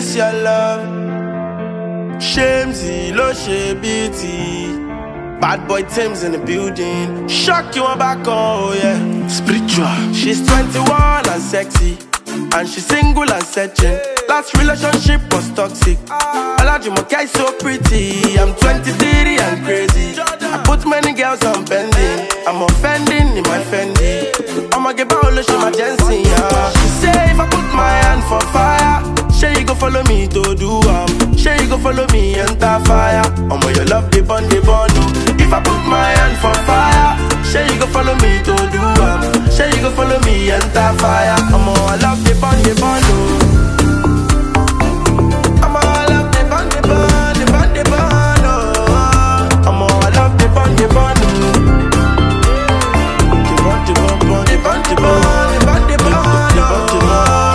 this your love. Shamesy, lo she beauty. Bad boy Tim's in the building. Shock you on back, oh yeah. Spiritual. She's 21 and sexy. And she's single and searching. Last relationship was toxic. Olajumoke is so pretty. I'm 23 and crazy. I put many girls on pending. I'm offending in my Fendi. I'ma get back she my Jensen, yeah. She say if I put my hand for fire, say you go follow me to do um. Say you go follow me enter fire. I'ma your love the bun the bun. If I put my hand for fire, say you go follow me to do um. Say you go follow me enter fire. I'ma I love the bun the bun. I'ma I love the bun the bun the bun the bun. oh. I'ma I love the bun the bun. The bun the bun bun the bun the bun the bun the bun. The bun the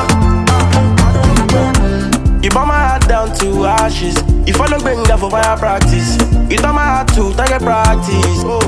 bun. You burn my heart down to ashes. You follow Benga for fire practice. You turn my heart to target practice. Oh,